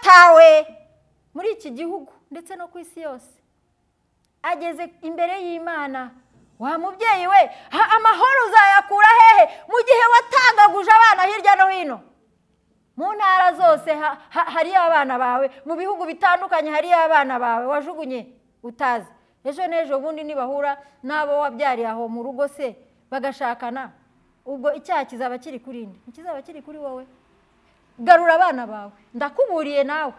ryawe muri iki gihugu ndetse no ku isi yose ageze imbere y'imana wa mubyeyi we amahoro uzayakura hehe mu gihe watangaguje abana hirya no hino mu ntara zose hariyo abana bawe mu bihugu bitandukanye hariyo abana bawe wajugunye utazi ejo n'ejo bundi nibahura n'abo wabyariye aho mu rugo se bagashakana ubwo icyaha kizaba kiri kuri nde ntikizaba kiri kuri wowe garura abana bawe ndakuburiye nawe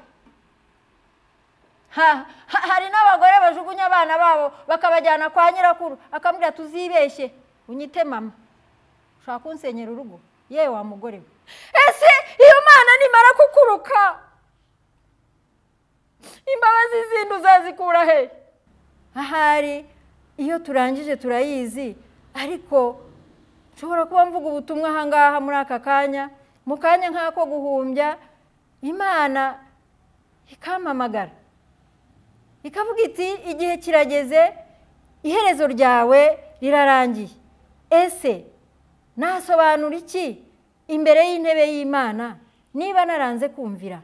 hari n'abagore bajugunya abana babo bakabajyana kwa nyirakuru akamubwira tuzibeshye unyite mama ushobora kunsenyera urugo yewe wa mugore we ese iyo mwana nimara kukuruka imbabazi zindi uzazikura he ahari iyo turangije turayizi ariko nshobora kuba mvuga ubutumwa ahangaha muri aka kanya mu kanya nk'ako guhumbya imana ikamamagara ikavuga iti igihe kirageze iherezo ryawe rirarangiye ese nasobanura iki imbere y'intebe y'imana niba naranze kumvira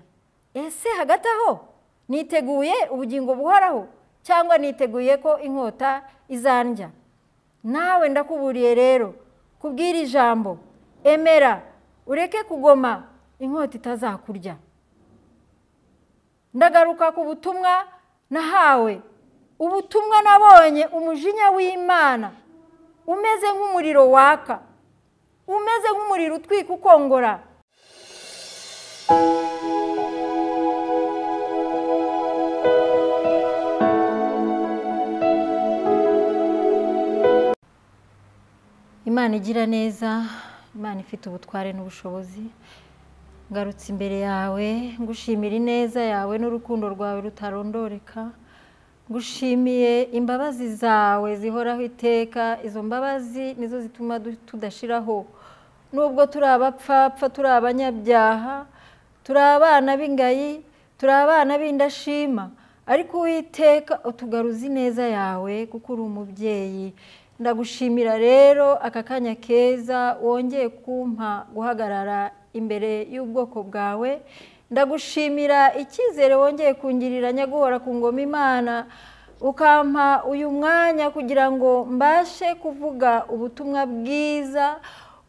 ese hagati aho niteguye ubugingo buhoraho cyangwa niteguye ko inkota izandya nawe ndakuburiye rero kubwira ijambo emera ureke kugoma inkota itazakurya ndagaruka ku butumwa nahawe ubutumwa nabonye umujinya w'imana umeze nk'umuriro waka umeze nk'umuriro utwika ukongora imana igira neza imana ifite ubutware n'ubushobozi ngarutse imbere yawe ngushimira ineza yawe n'urukundo rwawe rutarondoreka ngushimiye imbabazi zawe zihoraho iteka izo mbabazi nizo zituma tudashiraho nubwo turi abapfapfa turi abanyabyaha turi abana b'ingayi turi abana b'indashima ariko uwiteka utugaruza ineza yawe kuko uri umubyeyi ndagushimira rero aka kanya keza wongeye kumpa guhagarara imbere y'ubwoko bwawe ndagushimira icyizere wongeye kungirira nyaguhora ku ngoma imana ukampa uyu mwanya kugira ngo mbashe kuvuga ubutumwa bwiza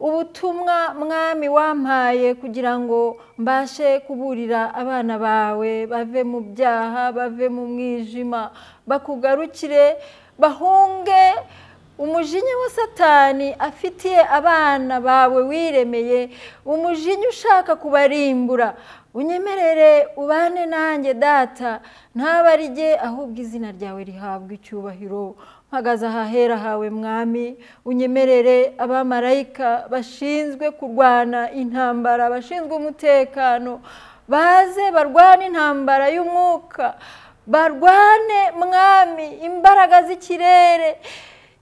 ubutumwa mwami wampaye kugira ngo mbashe kuburira abana bawe bave mu byaha bave mu mwijima bakugarukire bahunge umujinya wa satani afitiye abana bawe wiremeye umujinya ushaka kubarimbura unyemerere ubane nanjye data ntabarige ahubwo izina ryawe rihabwa icyubahiro mpagaze ahahera hawe mwami unyemerere abamarayika bashinzwe kurwana intambara bashinzwe umutekano baze barwane intambara y'umwuka barwane mwami imbaraga z'ikirere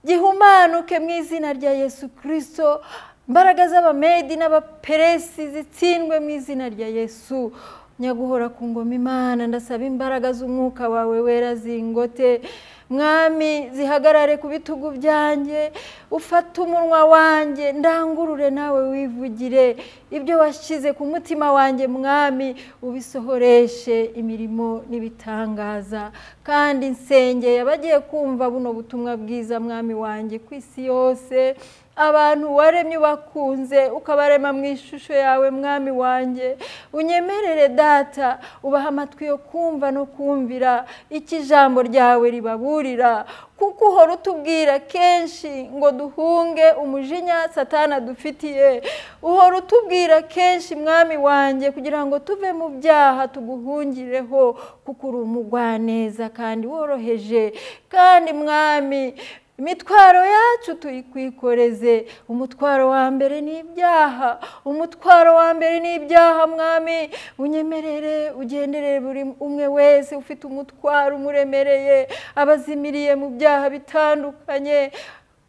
gihumanuke mu izina rya yesu kirisito imbaraga z'abamedi n'abaperesi zitsindwe mu izina rya yesu nyaguhora ku ngoma imana ndasaba imbaraga z'umwuka wawe wera zingote mwami zihagarare ku bitugu byanjye ufate umunwa wanjye ndangurure nawe wivugire ibyo washyize ku mutima wanjye mwami ubisohoreshe imirimo n'ibitangaza kandi nsengeye abagiye kumva buno butumwa bwiza mwami wanjye ku isi yose abantu waremye ubakunze ukabarema mu ishusho yawe mwami wanjye unyemerere data ubaha amatwi yo kumva no kumvira icyo ijambo ryawe ribaburira kuko uhora utubwira kenshi ngo duhunge umujinya satana dufitiye uhora utubwira kenshi mwami wanjye kugira ngo tuve mu byaha tuguhungireho kuko uri umugwaneza kandi woroheje kandi mwami imitwaro yacu tuyikwikoreze umutwaro wa mbere ni ibyaha umutwaro wa mbere ni ibyaha mwami unyemerere ugenderere buri umwe wese ufite umutwaro umuremereye abazimiriye mu byaha bitandukanye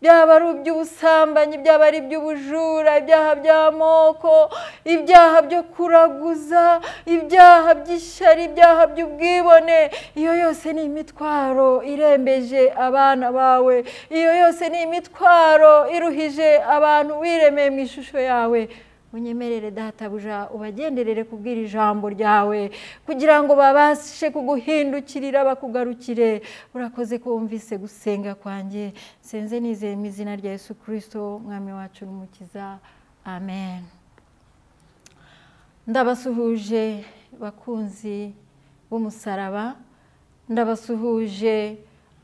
byaba ari iby'ubusambanyi byaba ari iby'ubujura ibyaha by'amoko ibyaha byo kuraguza ibyaha by'ishyari ibyaha by'ubwibone iyo yose ni imitwaro irembeje abana bawe iyo yose ni imitwaro iruhije abantu wiremeye mu ishusho yawe unyemerere databuja ubagenderere kubwira ijambo ryawe kugira ngo babashe kuguhindukirira bakugarukire urakoze ko wumvise gusenga kwanjye senze nizeye mu izina rya Yesu kirisito mwami wacu n'umukiza amen ndabasuhuje bakunzi b'umusaraba ndabasuhuje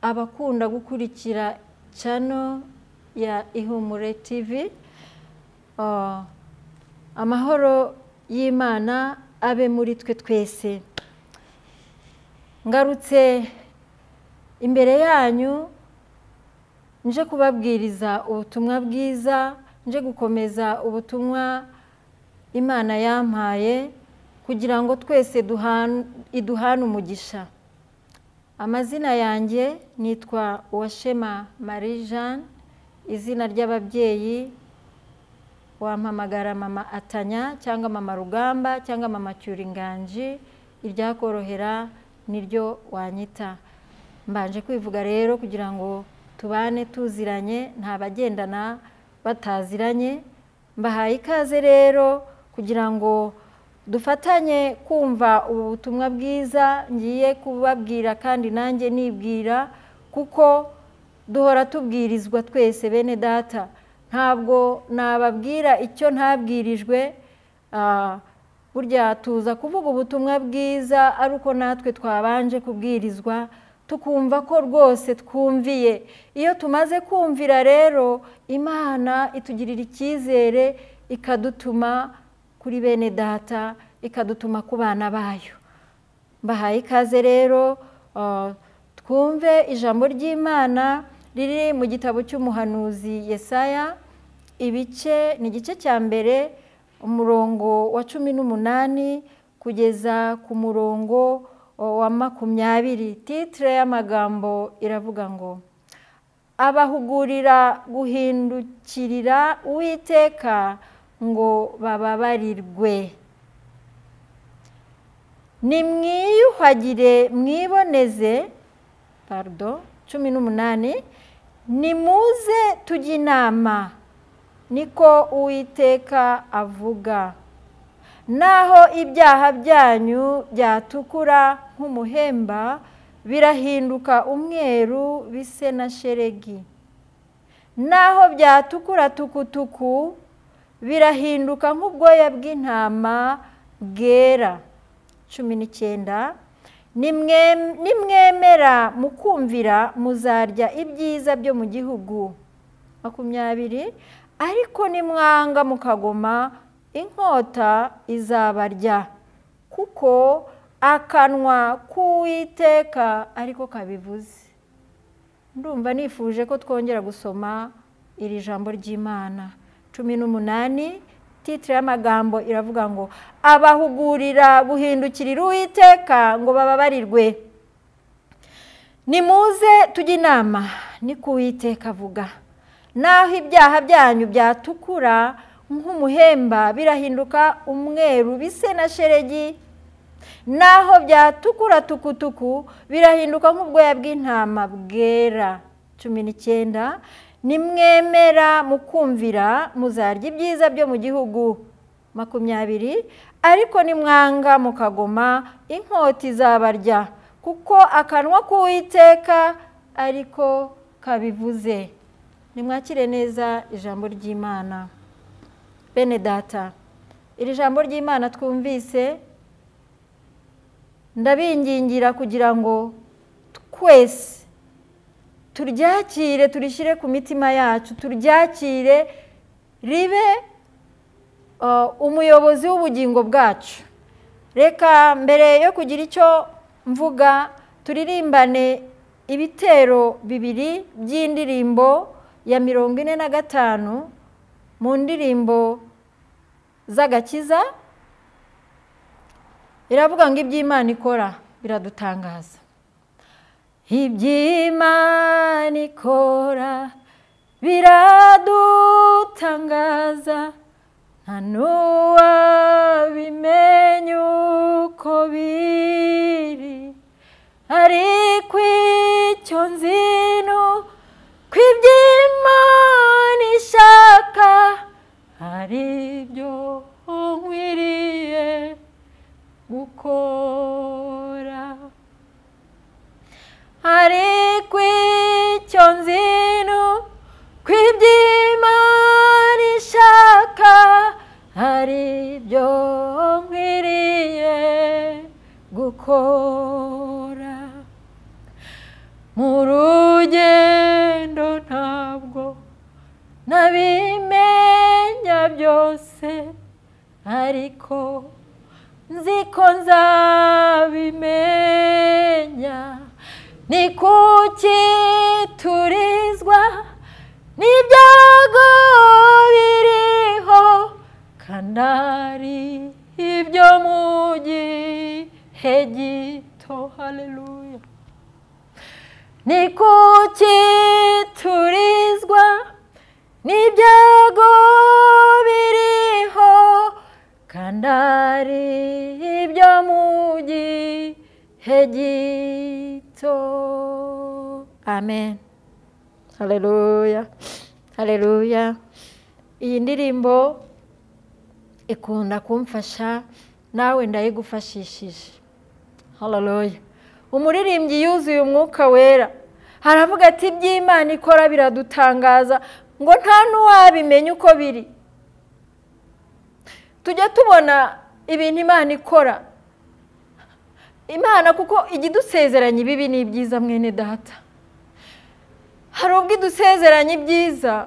abakunda gukurikira cano ya ihumure tivi amahoro y'imana abe muri twe twese ngarutse imbere yanyu nje kubabwiriza ubutumwa bwiza nje gukomeza ubutumwa imana yampaye kugira ngo twese iduhane umugisha amazina yanjye nitwa uwashema marie jeanne izina ry'ababyeyi wampamagara mama atanya cyangwa mama rugamba cyangwa mama cyuringanji iryakorohera niryo wanyita mbanje kwivuga rero kugira ngo tubane tuziranye nta bagendana bataziranye mbahaye ikaze rero kugira ngo dufatanye kumva ubu butumwa bwiza ngiye kubabwira kandi nanjye nibwira kuko duhora tubwirizwa twese bene data ntabwo nababwira icyo ntabwirijwe burya tuza kuvuga ubutumwa bwiza ari uko natwe twabanje kubwirizwa tukumva ko rwose twumviye iyo tumaze kumvira rero imana itugirira icyizere ikadutuma kuri bene data ikadutuma ku bana bayo mbahaye ikaze rero twumve ijambo ry'imana riri mu gitabo cy'umuhanuzi yesaya ibice ni igice cya mbere umurongo wa cumi n'umunani kugeza ku murongo wa makumyabiri titire y'amagambo iravuga ngo abahugurira guhindukirira uwiteka ngo bababarirwe nimwiyuhagire mwiboneze parido cumi n'umunani nimuze tujye inama niko uwiteka avuga naho ibyaha byanyu byatukura nk'umuhemba birahinduka umweru bise na sheregi naho byatukura tukutuku birahinduka nk'ubwoya bw'intama bwera cumi n'icyenda nimwemera mukumvira muzarya ibyiza byo mu gihugu makumyabiri ariko nimwanga mukagoma inkota izabarya kuko akanwa k'uwiteka ariko kabivuze ndumva nifuje ko twongera gusoma iri jambo ry'imana cumi n'umunani titire y'amagambo iravuga ngo abahugurira guhindukirira uwiteka ngo bababarirwe nimuze tujye inama ni ku uwiteka avuga naho ibyaha byanyu byatukura nk'umuhemba birahinduka umweru bise na sheregi naho byatukura tukutuku birahinduka nk'ubwoya bw'intama bwera cumi n'icyenda nimwemera mukumvira muzarya ibyiza byo mu gihugu makumyabiri ariko nimwanga mukagoma inkota izabarya kuko akanwa k'uwiteka ariko kabivuze nimwakire neza ijambo ry'imana bene data iri jambo ry'imana twumvise ndabingingira kugira ngo twese turyakire turishyire ku mitima yacu turyakire ribe umuyobozi w'ubugingo bwacu reka mbere yo kugira icyo mvuga turirimbane ibitero bibiri by'indirimbo ya mirongo ine na gatanu mu ndirimbo z'agakiza iravuga ngo iby'imana ikora biradutangaza iby'imana ikora biradutangaza nta n'uwabimenya uko biri ariko icyo nzi ni uko iby'imana ishaka hari ibyo nkwiriye gukora hari kw'icyo nzino kw'iby'imana ishaka hari ibyo nkwiriye gukora mu rugendo ntabwo nabimenya byose ariko nzi ko nzabimenya ni kuki turizwa n'ibyago biriho kanari ibyo mu gihe gito haleluya ni kuki turizwa n'ibyago biriho kandi ari ibyo mu gihe gito amen hareruya hareruya iyi ndirimbo ikunda kumfasha nawe ndayigufashishije hareruya umuririmbyi yuzuye umwuka wera haravuga ati iby'imana ikora biradutangaza ngo nta n'uwabimenya uko biri tujya tubona ibintu imana ikora imana kuko ijya idusezeranya ibibi ni ibyiza mwene data hari ubwo idusezeranya ibyiza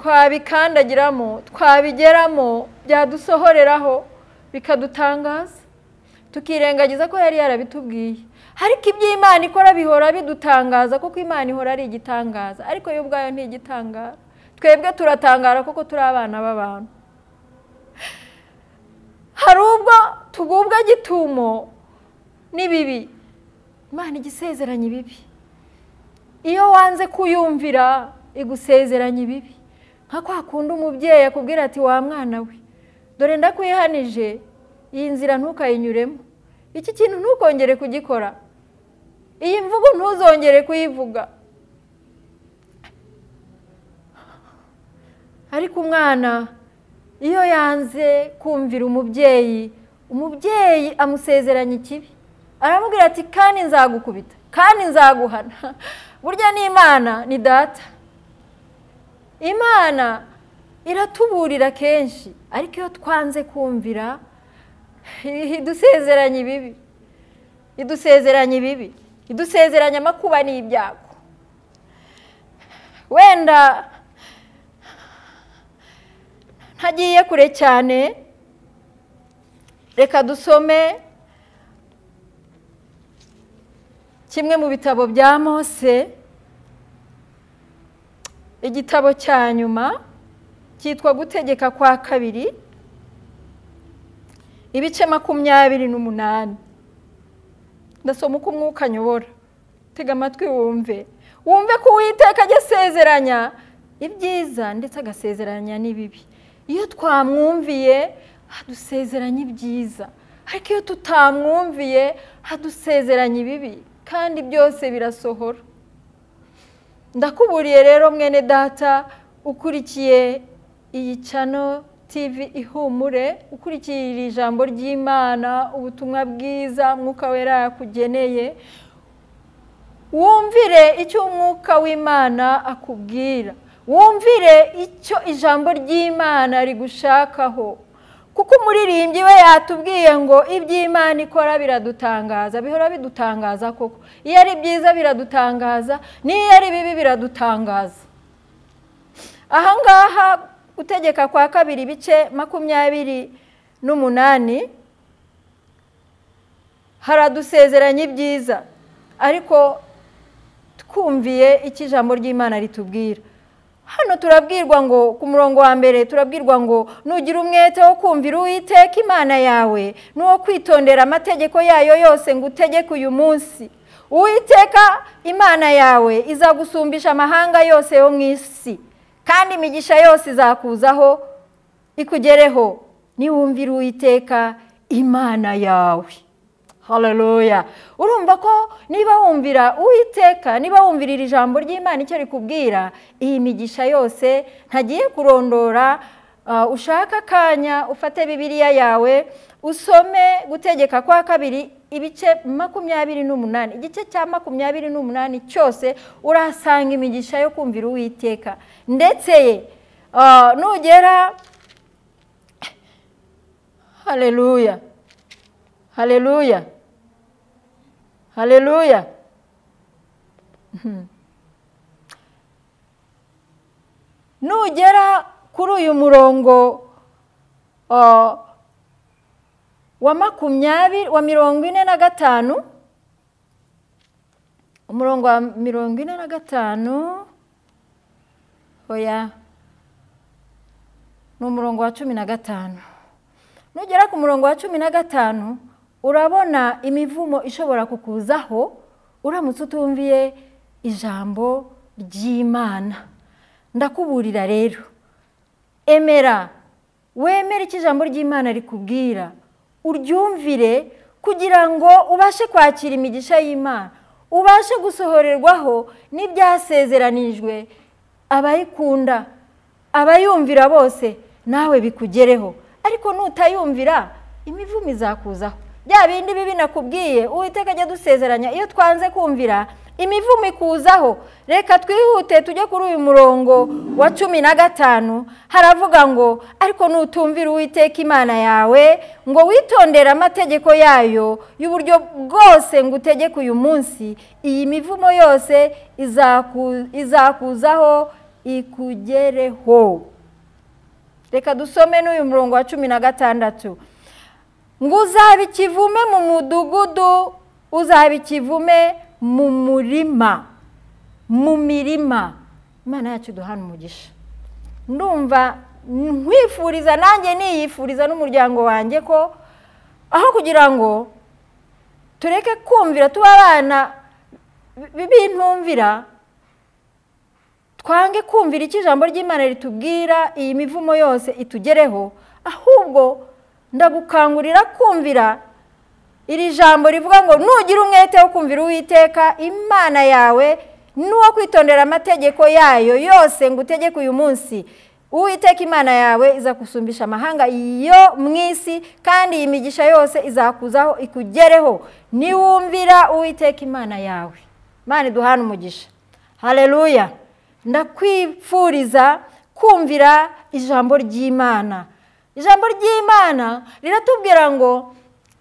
twabikandagiramo twabigeramo byadusohoreraho bikadutangaza tukirengagiza ko yari yarabitubwiye ariko iby'imana ikora bihora bidutangaza kuko imana ihora ari igitangaza ariko yo ubwayo ntigitangara twebwe turatangara kuko turi abana b'abantu hari ubwo tugubwa gitumo n'ibibi imana igisezeranya ibibi iyo wanze kuyumvira igusezeranya ibibi nka kwa kundi umubyeyi akubwira ati wa mwana we dore ndakwihanije iyi nzira ntukayinyuremo iki kintu ntukongere kugikora iyi mvugo ntuzongere kuyivuga ariko umwana iyo yanze kumvira umubyeyi umubyeyi amusezeranya ikibi aramubwira ati kandi nzagukubita kandi nzaguhana burya n'imana ni data imana iratuburira kenshi ariko iyo twanze kumvira idusezeranya ibibi idusezeranya ibibi idusezeranya amakuba n'ibyago wenda ntagiye kure cyane reka dusome kimwe mu bitabo bya mose igitabo cya nyuma cyitwa gutegeka kwa kabiri ibice makumyabiri n'umunani ndasoma uko umwuka anyobora tega amatwi wumve wumve ko uwiteka ajya asezeranya ibyiza ndetse agasezeranya n'ibibi iyo twamwumviye adusezeranya ibyiza ariko iyo tutamwumviye adusezeranya ibibi kandi byose birasohora ndakuburiye rero mwene data ukurikiye iyi cano tivi ihumure ukurikiye iri jambo ry'imana ubutumwa bwiza umwuka wera yakugeneye wumvire icyo umwuka w'imana akubwira wumvire icyo ijambo ry'imana rigushakaho kuko umuririmbyi we yatubwiye ngo iby'imana ikora biradutangaza bihora bidutangaza koko iyo ari byiza biradutangaza n'iyo ari bibi biradutangaza ahangaha gutegeka kwa kabiri ibice makumyabiri n'umunani haradusezeranya ibyiza ariko twumviye icyo ijambo ry'imana ritubwira hano turabwirwa ngo ku murongo wa mbere turabwirwa ngo nugira umwete wo kumvira uwiteka imana yawe n'uwo kwitondera amategeko yayo yose ngo utegeke uyu munsi uwiteka imana yawe izagusumbisha amahanga yose yo mu isi kandi imigisha yose izakuzaho ikugereho niwumvira uwiteka imana yawe hareruya urumva ko niba wumvira uwiteka niba wumvira iri jambo ry'imana icyo rikubwira iyi migisha yose ntagiye kurondora Ah, ushake akanya ufate bibiliya yawe usome gutegeka kwa kabiri ibice makumyabiri n'umunani igice cya makumyabiri n'umunani cyose urahasanga imigisha yo kumvira uwiteka ndetse ah, nugera haleluya haleluya haleluya nugera kuri uyu murongo ah, wa makumyabiri wa mirongo ine na gatanu umurongo wa mirongo ine na gatanu oya ni umurongo wa cumi na gatanu nugera ku murongo wa cumi na gatanu urabona imivumo ishobora kukuzaho uramutse utumviye ijambo ry'imana ndakuburira rero emera wemere icyo ijambo ry'imana rikubwira uryumvire kugira ngo ubashe kwakira imigisha y'imana ubashe gusohorerwaho n'ibyasezeranijwe abayikunda abayumvira bose nawe bikugereho ariko nutayumvira imivumo izakuzaho bya bindi bibi nakubwiye uwiteka ajya dusezeranya iyo twanze kumvira imivumo ikuzaho reka twihute tujye kuri uyu murongo wa cumi na gatanu haravuga ngo ariko nutumvira uwiteka imana yawe ngo witondere amategeko yayo y'uburyo bwose ngo utegeke uyu munsi iyi mivumo yose izaku- izakuzaho ikugereho reka dusome n'uyu murongo wa cumi na gatandatu ngo uzabe ikivume mu mudugudu uzabe ikivume mu murima mu mirima imana yacu duhana umugisha ndumva nkwifuriza nanjye niyifuriza n'umuryango wanjye ko aho kugira ngo tureke kumvira tuba abana bi- bintumvira twange kumvira icyo ijambo ry'imana ritubwira iyi mivumo yose itugereho ahubwo ndagukangurira kumvira iri jambo rivuga ngo nugira umwete wo kumvira uwiteka imana yawe n'uwo kwitondera amategeko yayo yose ngo utegeke uyu munsi uwiteka imana yawe izakusumbisha amahanga yo mu isi kandi iyi migisha yose izakuzaho ikugereho niwumvira uwiteka imana yawe imana iduhane umugisha hareruya ndakwifuriza kumvira ijambo ry'imana ijambo ry'imana riratubwira ngo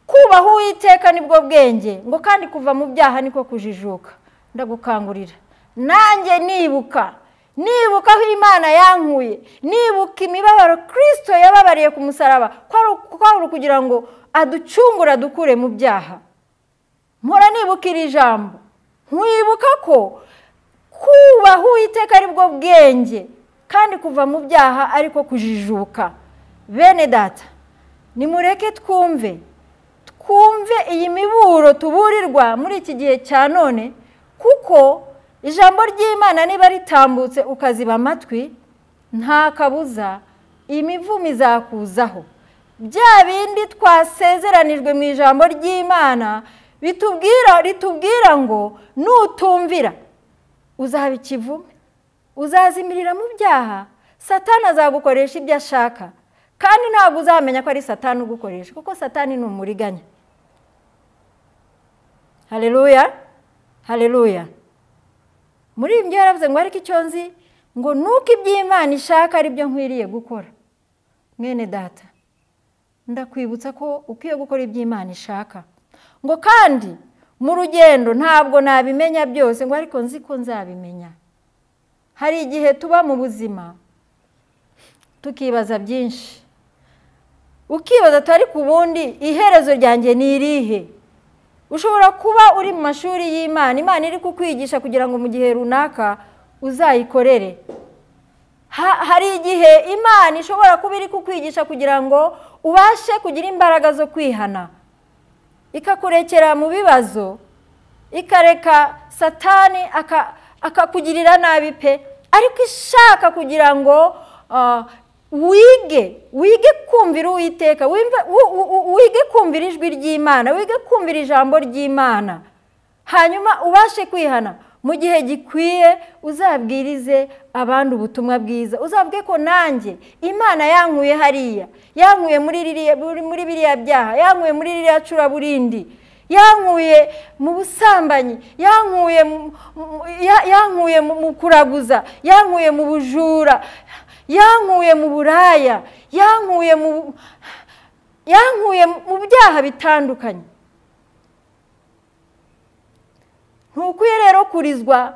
kubaha uwiteka nibwo bwenge ngo kandi kuva mu byaha niko kujijuka ndagukangurira nanjye nibuka nibuka aho imana yankuye nibuka imibabaro kirisito yababariye ku musaraba ko ari uku- ko ari ukugira ngo aducungure adukure mu byaha mpora nibuka iri jambo nkwibuka ko kubaha uwiteka aribwo bwenge kandi kuva mu byaha ariko kujijuka bene data nimureke twumve twumve iyi miburo tuburirwa muri iki gihe cya none kuko ijambo ry'imana niba ritambutse ukaziba amatwi nta kabuza iyi mivumo izakuzaho bya bindi twasezeranijwe mu ijambo ry'imana bitubwira ritubwira ngo nutumvira uzaba ikivume uzazimirira mu byaha satani azagukoresha ibyo ashaka kandi ntabwo uzamenya ko ari satani ugukoresha kuko satani ni umuriganya hareruya hareruya muri ibyo yaravuze ngo ariko icyo nzi ngo nuko iby'imana ishaka ari byo nkwiriye gukora mwene data ndakwibutsa ko ukwiye gukora ibyo Imana ishaka ngo kandi mu rugendo ntabwo nabimenya byose ngo ariko nzi ko nzabimenya hari igihe tuba mu buzima tukibaza byinshi ukibaza ati ariko ubundi iherezo ryanjye ni irihe ushobora kuba uri mu mashuri y'imana imana iri kukwigisha kugira ngo mu gihe runaka uzayikorere Ha- hari igihe imana ishobora kuba iri kukwigisha kugira ngo ubashe kugira imbaraga zo kwihana ikakurekera mu bibazo ikareka satani aka- akakugirira nabi pe ariko ishaka kugira ngo ah, wige wige kumvira uwiteka wimve- wu- wu- wu- wige kumvira ijwi ry'imana wige kumvira ijambo ry'imana hanyuma ubashe kwihana mu gihe gikwiye uzabwirize abandi ubutumwa bwiza uzabwe ko nanjye imana yankuye hariya yankuye muri ririya- muri- muri biriya byaha yankuye muri ririya curaburindi yankuye mu busambanyi yankuye mu- mu- ya- yankuye mu mu kuraguza yankuye mu bujura yankuye mu buraya yankuye mu yankuye mu byaha bitandukanye ntukwiye rero kurizwa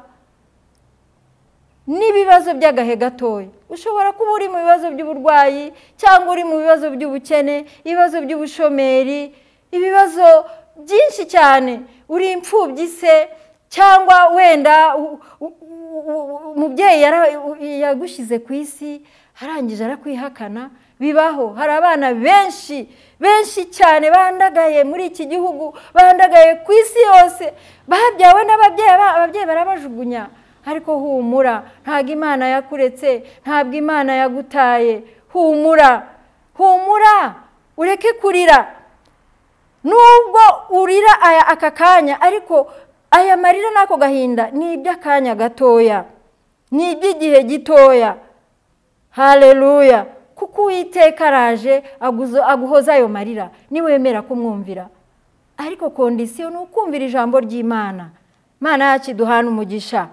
n'ibibazo by'agahe gatoya ushobora kuba uri mu bibazo by'uburwayi cyangwa uri mu bibazo by'ubukene ibibazo by'ubushomeri ibibazo byinshi cyane uri imfubyi se cyangwa wenda u- u- u- u- umubyeyi yara- u- yagushyize ku isi arangije arakwihakana bibaho hari abana benshi benshi cyane bandagaye muri iki gihugu bandagaye ku isi yose babyawe n'ababyeyi ba- ababyeyi barabajugunya ariko humura ntabwo imana yakuretse ntabwo imana yagutaye humura humura ureke kurira nubwo urira aya aka kanya ariko aya marira n'ako gahinda ni iby'akanya gatoya ni iby'igihe gitoya hareruya kuko uwiteka araje aguzo- aguhoza ayo marira niwemera kumwumvira ariko kondisiyo ni ukumvira ijambo ry'imana imana yacu iduhana umugisha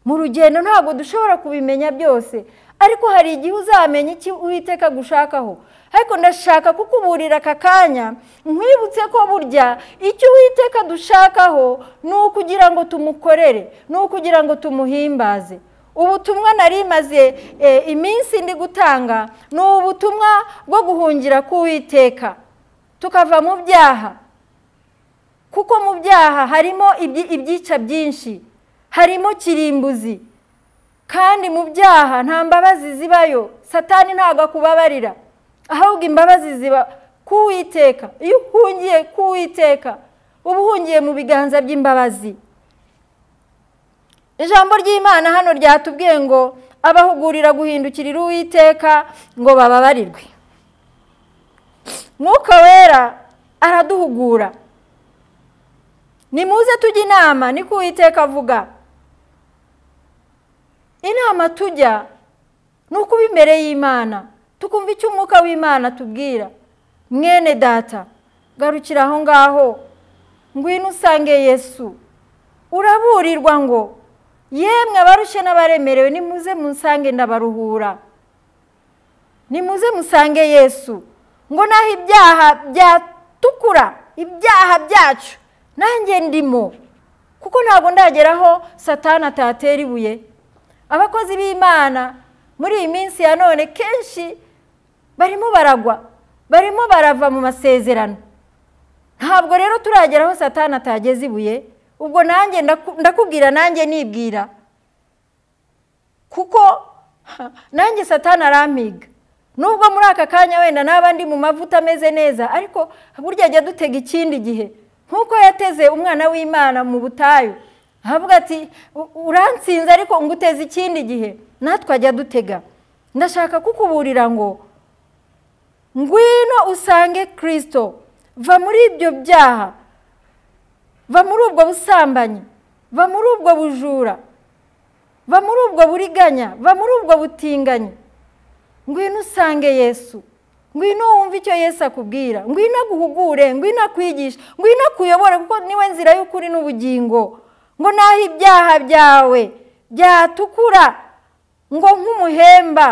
mu rugendo ntabwo dushobora kubimenya byose ariko hari igihe uzamenya icyo uwiteka agushakaho ariko ndashaka kukuburira aka kanya nkwibutse ko burya icyo uwiteka adushakaho ni ukugira ngo tumukorere ni ukugira ngo tumuhimbaze ubutumwa nari maze iminsi ndi gutanga ni ubutumwa bwo guhungira k'uwiteka tukava mu byaha kuko mu byaha harimo ibyi- ibyica byinshi harimo kirimbuzi kandi mu byaha nta mbabazi zibayo satani ntabwo akubabarira ahubwo imbabazi ziba k'uwiteka iyo uhungiye k'uwiteka uba uhungiye mu biganza by'imbabazi ijambo ry'imana hano ryatubwiye ngo abahugurira guhindukirira uwiteka ngo bababarirwe mwuka wera araduhugura nimuze tujye inama niko uwiteka avuga inama tujya ni ukuba imbere y'imana tukumva icyo umwuka w'imana atubwira mwene data garukira aho ngaho ngwino usange yesu uraburirwa ngo yemwe abarushye n'abaremerewe nimuze musange ndabaruhura nimuze musange yesu ngo naho ibyaha byatukura ibyaha byacu nanjye ndimo kuko ntabwo ndageraho satani atatera ibuye abakozi b'imana muri iyi minsi ya none kenshi barimo baragwa barimo barava mu masezerano ntabwo rero turagera aho satani atageze ibuye ubwo nanjye ndaku- ndakubwira nanjye nibwira kuko ha, nanjye satani arampiga nubwo muri aka kanya wenda naba ndi mu mavuta ameze neza ariko burya ajya dutega ikindi gihe nk'uko yateze umwana w'imana mu butayu avuga ati "U- urantsinze ariko nguteze ikindi gihe natwe ajya dutega ndashaka kukuburira ngo ngwino usange kirisito va muri ibyo byaha va muri ubwo busambanyi va muri ubwo bujura va muri ubwo buriganya va muri ubwo butinganyi ngwino usange yesu ngwino wumve icyo yesu akubwira ngwino aguhugure ngwino akwigishe ngwino akuyobore kuko niwe nzira y'ukuri n'ubugingo ngo naho ibyaha byawe byatukura ngo nk'umuhemba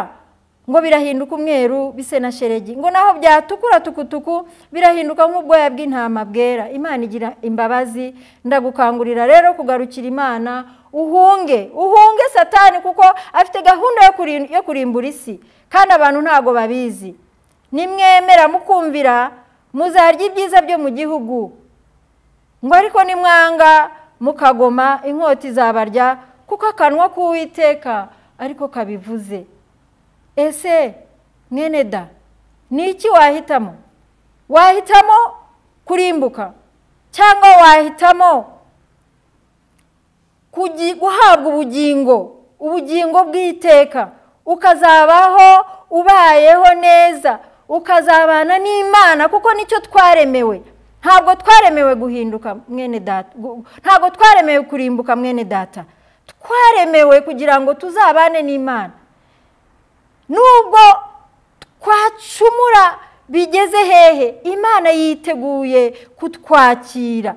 ngo birahinduka umweru bise na sheregi ngo naho byatukura tukutuku birahinduka nk'ubwoya bw'intama bwera imana igira imbabazi ndagukangurira rero kugarukira imana uhunge uhunge satani kuko afite gahunda yo kurin- yo kurimbura isi kandi abantu ntabwo babizi nimwemera mukumvira muzarya ibyiza byo mu gihugu ngo ariko nimwanga mukagoma inkota izabarya kuko akanwa k'uwiteka ariko kabivuze ese mwene da ni iki wahitamo wahitamo kurimbuka cyangwa wahitamo kugi- guhabwa ubugingo ubugingo bw'iteka ukazabaho ubayeho neza ukazabana n'imana kuko nicyo twaremewe ntabwo twaremewe guhinduka mwene data gu- ntabwo twaremewe kurimbuka mwene data twaremewe kugira ngo tuzabane n'imana nubwo twacumura bigeze hehe imana yiteguye kutwakira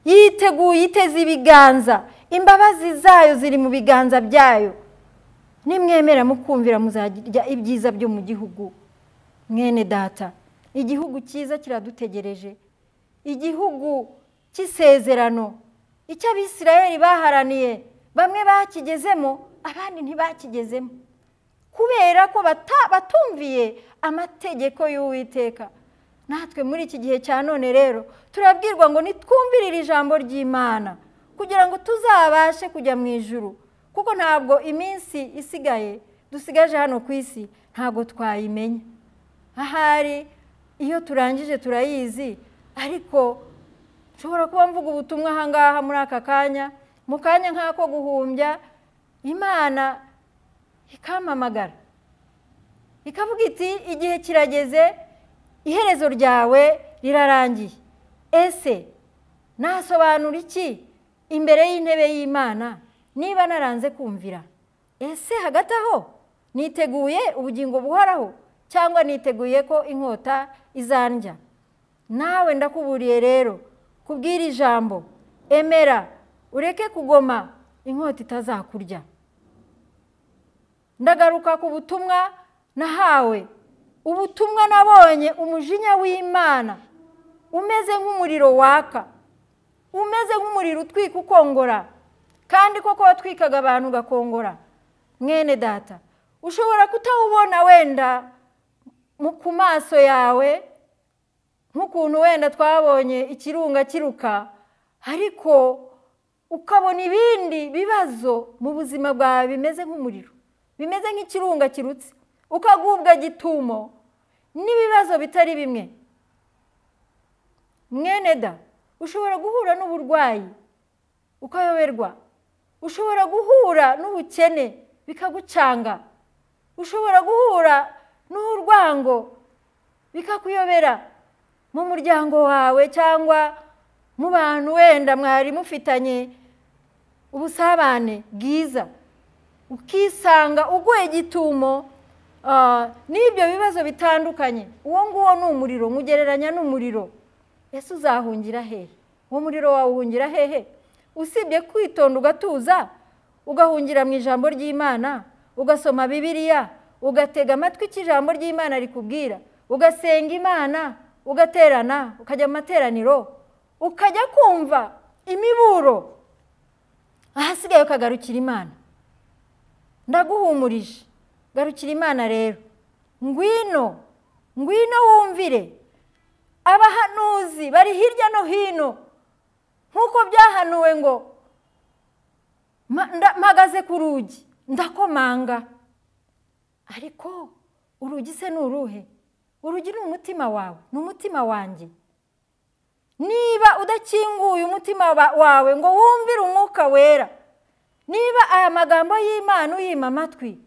yiteguye iteze ibiganza imbabazi zayo ziri mu biganza byayo nimwemera mukumvira muzajya ibyiza byo mu gihugu mwene data igihugu cyiza kiradutegereje igihugu cy'isezerano icyo abisirayeli baharaniye bamwe bakigezemo abandi ntibakigezemo kubera ko batumviye amategeko y'uwiteka natwe muri iki gihe cya none rero turabwirwa ngo nitwumvirire ijambo ry'imana kugira ngo tuzabashe kujya mu ijuru kuko ntabwo iminsi isigaye dusigaje hano ku isi ntabwo twayimenya ahari iyo turangije turayizi ariko nshobora kuba mvuga ubutumwa aha ngaha muri aka kanya mu kanya nk'ako guhumbya imana ikampamagara ikavuga iti igihe kirageze iherezo ryawe rirarangiye ese nasobanura iki imbere y'intebe y'imana niba naranze kumvira ese hagati aho niteguye ubugingo buhoraho cyangwa niteguye ko inkota izandya nawe ndakuburiye rero kubwira ijambo emera ureke kugoma inkota itazakurya ndagaruka ku butumwa nahawe ubutumwa nabonye umujinya w'imana umeze nk'umuriro waka umeze nk'umuriro utwika ukongora kandi koko watwikaga abantu ugakongora mwene data ushobora kutawubona wenda ku maso yawe nk'ukuntu wenda twabonye ikirunga kiruka ariko ukabona ibindi bibazo mu buzima bwawe bimeze nk'umuriro bimeze nk'ikirunga kirutse ukagubwa gitumo n'ibibazo bitari bimwe mwene da ushobora guhura n'uburwayi ukayoberwa ushobora guhura n'ubukene bikagucanga ushobora guhura n'urwango bikakuyobera mu muryango wawe cyangwa mu bantu wenda mwari mufitanye ubusabane bwiza ukisanga uguye gitumo n'ibyo bibazo bitandukanye uwo nguwo ni umuriro mugereranya n'umuriro ese uzahungira hehe uwo muriro wawe uhungira hehe usibye kwitonda ugatuza ugahungira mu ijambo ry'imana ugasoma bibiriya ugatega amatwi cy'ijambo ry'imana rikubwira ugasenga imana ugaterana ukajya mu materaniro ukajya kumva imiburo ahasigaye ukagarukira imana ndaguhumurije garukira imana rero ngwino ngwino wumvire abahanuzi bari hirya no hino nk'uko byahanuwe ngo mpagaze ku rugi ndakomanga ariko urugi se ni uruhe urugi ni umutima wawe ni umutima wanjye niba udakinguye umutima wawe ngo wumvire umwuka wera niba aya magambo y'imana uyima amatwi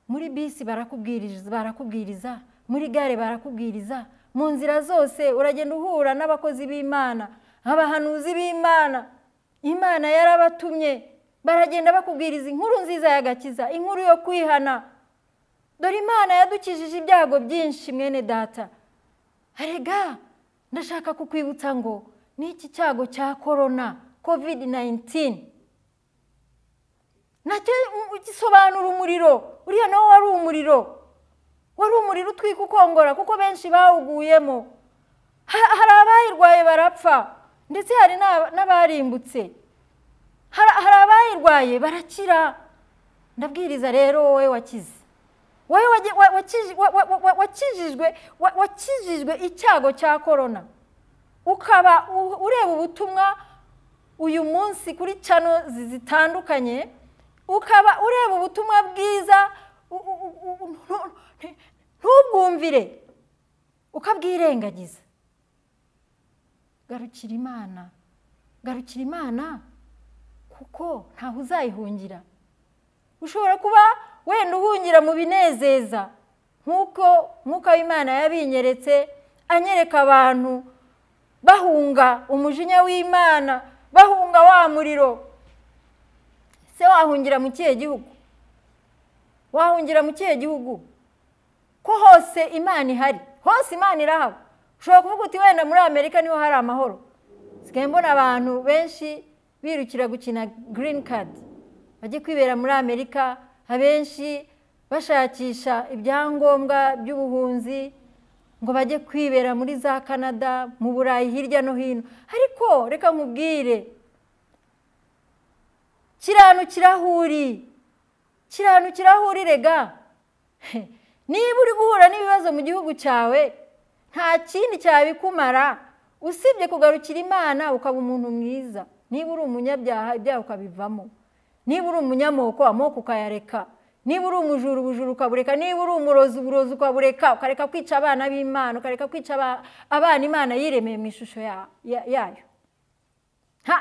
muri bisi barakubwiriza muri gare barakubwiriza mu nzira zose uragenda uhura n'abakozi b'imana abahanuzi b'imana imana yarabatumye baragenda bakubwiriza inkuru nziza y'agakiza inkuru yo kwihana dore imana yadukijije ibyago byinshi mwene data arega ndashaka kukwibutsa ngo n'iki cyago cya korona kovidi nayinitini nacyo gisobanura umuriro uriya nawo wari umuriro wari umuriro utwika ukongora kuko benshi bawuguyemo hari abayirwaye barapfa ndetse hari n'abarimbutse hari abayirwaye barakira ndabwiriza rero wowe wakize wowe wakijijwe icyago cya korona ukaba ureba ubutumwa uyu munsi kuri cano zitandukanye ukaba ureba ubutumwa bwiza ntubwumvire ukabwirengagiza garukira imana garukira imana kuko ntaho uzayihungira ushobora kuba wenda uhungira mu binezeza nk'uko nk'uko w'imana yabinyeretse anyereka abantu bahunga umujinya w'imana bahunga wa muriro se wahungira mu kihe gihugu wahungira mu kihe gihugu ko hose imana ihari hose imana irahaba ushobora kuvuga uti wenda muri amerika niho hari amahoro sigaye mbona abantu benshi birukira gukina girini kadi bajye kwibera muri amerika abenshi bashakisha ibyangombwa by'ubuhunzi ngo bajye kwibera muri za canada mu burayi hirya no hino ariko reka nkubwire kiranu kirahuri kiranu kirahuri rega niba uri guhura n'ibibazo mu gihugu cyawe nta kindi cyabikumara usibye kugarukira imana ukaba umuntu mwiza niba uri umunyabyaha ibyaha ukabivamo niba uri umunyamoko amoko ukayareka niba uri umujura ubujura ukabureka niba uri umurozi uburozi ukabureka ukareka kwica abana b'imana ukareka kwica abana imana yiremeye mu ishusho yayo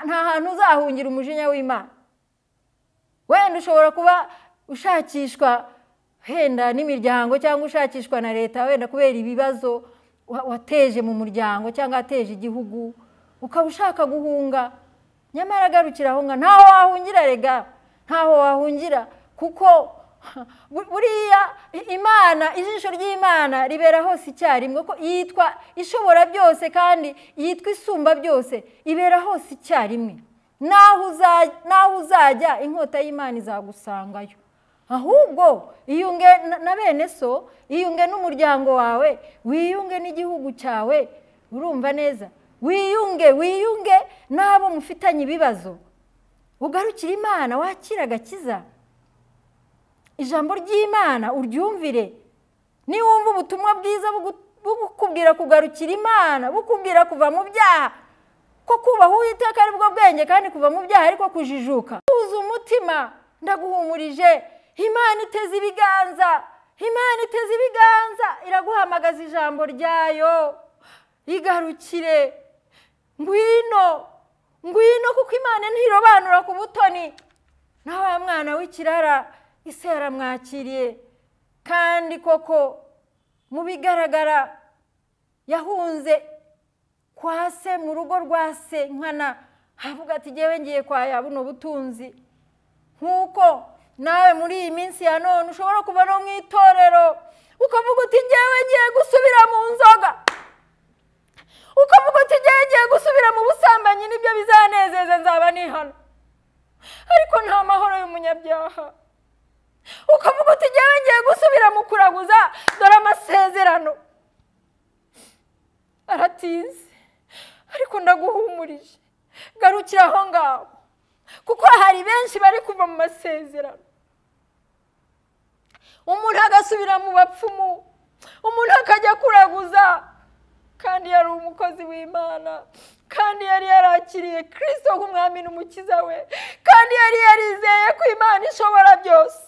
nta hantu uzahungira umujinya w'imana wenda ushobora kuba ushakishwa wenda n'imiryango cyangwa ushakishwa na leta wenda kubera ibibazo wateje mu muryango cyangwa wateje igihugu ukaba ushaka guhunga nyamara agarukira ahunga ntaho wahungira rega ntaho wahungira kuko buriya imana ijisho ry'imana ribera hose icyarimwe ko yitwa ishobora byose kandi yitwa isumba byose ibera hose icyarimwe naho uzajya inkota y'imana izagusangayo ahubwo iyunge na bene so iyunge n'umuryango wawe wiyunge n'igihugu cyawe urumva neza wiyunge wiyunge n'abo mufitanye ibibazo ugarukire imana wakire agakiza ijambo ry'imana uryumvire niwumva ubutumwa bwiza bukubwira kugarukira imana bukubwira kuva mu byaha ko kubaha uwiteka ari bwo bwenge kandi kuva mu byaha ariko kujijuka tuzi umutima ndaguhumurije imana iteze ibiganza imana iteze ibiganza iraguhamagaza ijambo ryayo igarukire ngwino ngwino kuko imana ntirobanura ku butoni na wa mwana w'ikirara isi yaramwakiriye kandi koko mu bigaragara yahunze kwa se mu rugo rwa se nkana havuga ati ngewe ngiye kwa ya buno butunzi nk'uko nawe muri iyi minsi ya none ushobora kuba no mu itorero ukavuga uti ngewe ngiye gusubira mu nzoga ukavuga uti ngewe ngiye gusubira mu busambanyi nibyo bizanezeza nzaba nihano ariko nta mahoro y'umunyabyaha ukavuga uti ngewe ngiye gusubira mu kuraguza dore amasezerano aratize ariko ndaguhumurije garukira aho ngaho kuko hari benshi bari kuva mu masezerano umuntu agasubira mu bapfumu umuntu akajya kuraguza kandi yari umukozi w'imana kandi yari yarakiriye kirisito nk'umwami n'umukiza we kandi yari yarizeye ko imana ishobora byose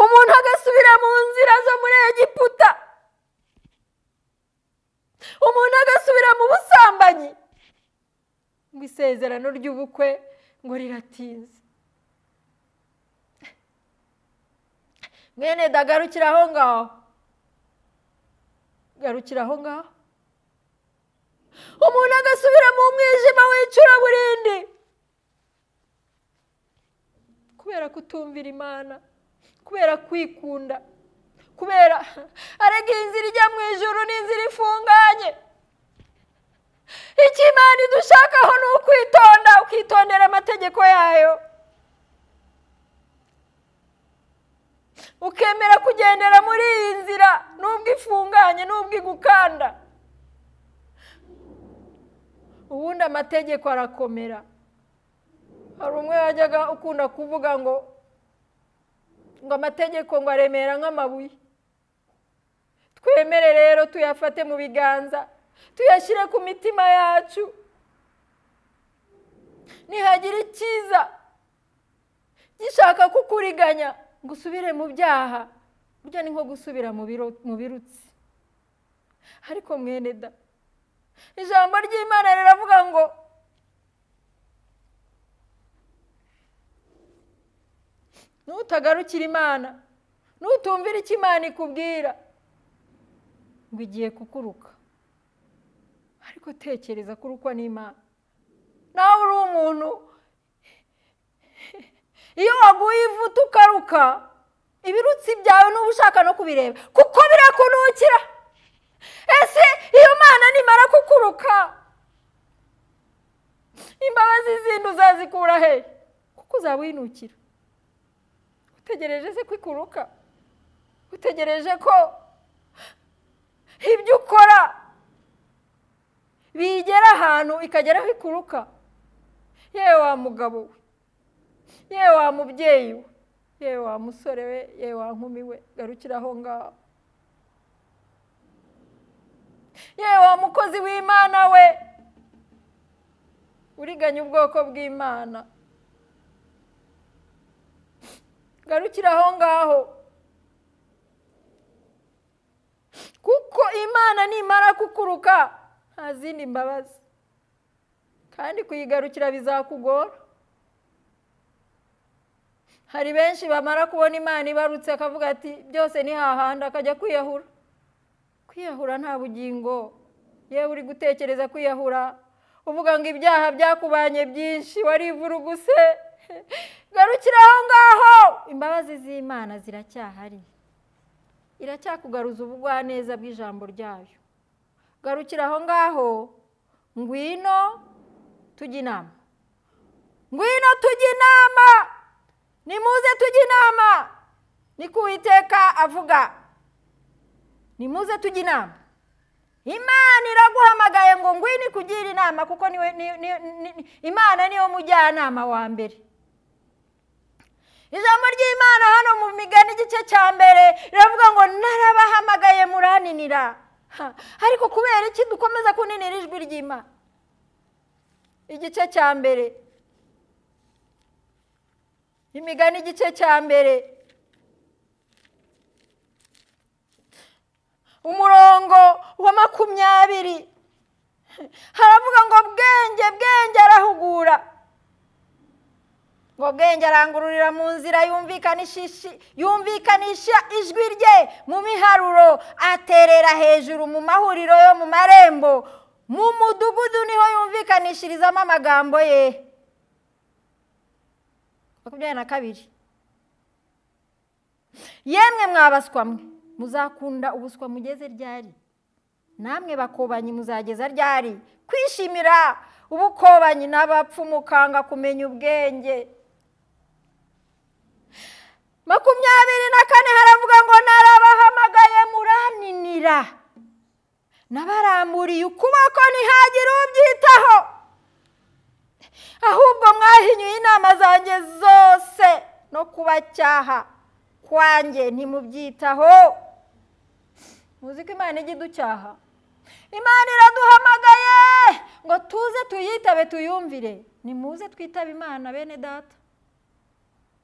umuntu agasubira mu nzira zo muri egiputa umuntu agasubira mu busambanyi ngo isezerano ry'ubukwe ngo riratinze mwene dagarukira aho ngaho garukira aho ngaho umuntu agasubira mu mwijima w'icuraburindi kubera kutumvira imana kubera kwikunda kubera arega inzira ijya mu ijoro n'inzira ifunganye icyo imana idushakaho ni ukwitonda ukitondera amategeko yayo ukemera kugendera muri iyi nzira n'ubwo ifunganye n'ubwo igukanda ubundi amategeko arakomera hari umwe wajyaga ukunda kuvuga ngo ngo amategeko ngo aremera nk'amabuye twemere rero tuyafate mu biganza tuyashyire ku mitima yacu ntihagira icyiza gishaka kukuriganya ngo usubire mu byaha burya ni nko gusubira mu birutsi ariko mwene da ijambo ry'imana riravuga ngo nutagarukira imana nutumvira icyo imana ikubwira ngo igiye kukuruka ariko tekereza kurukwa n'imana nawe uri umuntu iyo waguye ivuta ukaruka ibirutsi byawe n'uba ushaka no kubireba kuko birakunukira ese iyo mwana nimara kukuruka imbabazi zindi uzazikura he kuko uzawinukira utegereje se ko ikuruka utegereje ko ibyo ukora bigera ahantu ikagera aho ikuruka yewe wa mugabo we yewe wa mubyeyi we yewe wa musore we yewe wa nkumi we garukira aho ngaho yewe wa mukozi w'imana we uriganya ubwoko bw'imana garukira aho ngaho kuko imana nimara kukuruka nta zindi mbabazi kandi kuyigarukira bizakugora hari benshi bamara kubona imana ibarutse akavuga ati byose ni hahandi akajya kwiyahura kwiyahura nta bugingo yewe uri gutekereza kwiyahura uvuga ngo ibyaha byakubanye byinshi wari ivuruguse garukira aho ngaho imbabazi z'imana ziracyahari iracyakugaruza ubugwaneza bw'ijambo ryayo garukira aho ngaho ngwino tujya inama ngwino tujya inama nimuze tujya inama niko uwiteka avuga nimuze tujya inama imana iraguhamagaye ngo ngwino ikugira inama kuko niwe imana niyo mujyanama wa mbere ijambo ry'imana hano mu migani igice cya mbere riravuga ngo narabahamagaye muraninira ariko kubera iki dukomeza kuninira ijwi ry'imana igice cya mbere imigani igice cya mbere umurongo wa makumyabiri haravuga ngo bwenge bwenge arahugura ngo bwenge arangururira mu nzira yumvikanisha ijwi rye mu miharuro aterera hejuru mu mahuriro yo mu marembo mu mudugudu niho yumvikanishirizamo amagambo ye makumyabiri na kabiri yemwe mwabaswa mwe muzakunda ubuswa mugeze ryari namwe bakobanyi muzageza ryari kwishimira ubukobanyi n'abapfu mukanga kumenya ubwenge makumyabiri na kane haravuga ngo narabahamagaye muraninira nabaramburiye ukuboko ntihagire ubyitaho ahubwo mwahinyuye inama zanjye zose no kubacyaha kwanjye ntimubyitaho muzi ko imana ijya iducyaha imana iraduhamagaye ngo tuze tuyitabe tuyumvire nimuze twitabe imana bene data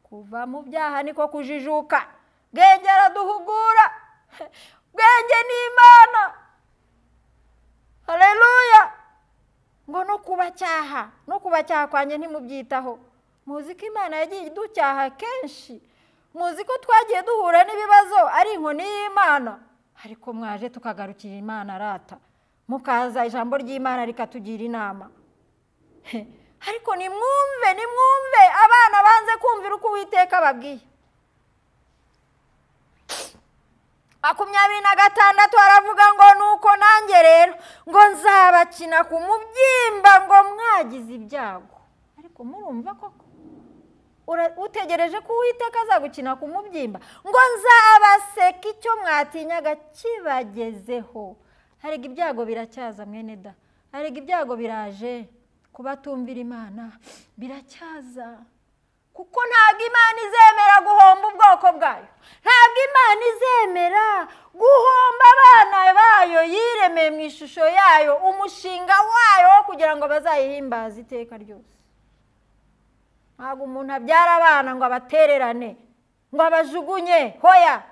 kuva mu byaha niko kujijuka bwenge araduhugura bwenge ni imana hareruya ngo no kubacyaha no kubacyaha kwanjye ntimubyitaho muzi ko imana yagiye iducyaha kenshi muzi ko twagiye duhura n'ibibazo ari inkoni y'imana ariko mwaje tukagarukira imana arata mukaza ijambo ry'imana rikatugira inama ariko nimwumve nimwumve abana banze kumvira uko uwiteka babwiye makumyabiri na gatandatu haravuga ngo nuko nanjye rero ngo nzabakina ku mubyimba ngo mwagize ibyago ariko murumva koko utegereje ko uwiteka azagukina ku mubyimba ngo nzabaseka icyo mwatinyaga kibagezeho harega ibyago biracyaza mwene da harega ibyago biraje kubatumvira imana biracyaza kuko ntabwo imana izemera guhomba ubwoko bwayo ntabwo imana izemera guhomba abana bayo yiremeye mu ishusho yayo umushinga wayo wo kugira ngo bazayihimbaze iteka ryose ntabwo umuntu abyara abana ngo abatererane ngo abajugunye hoya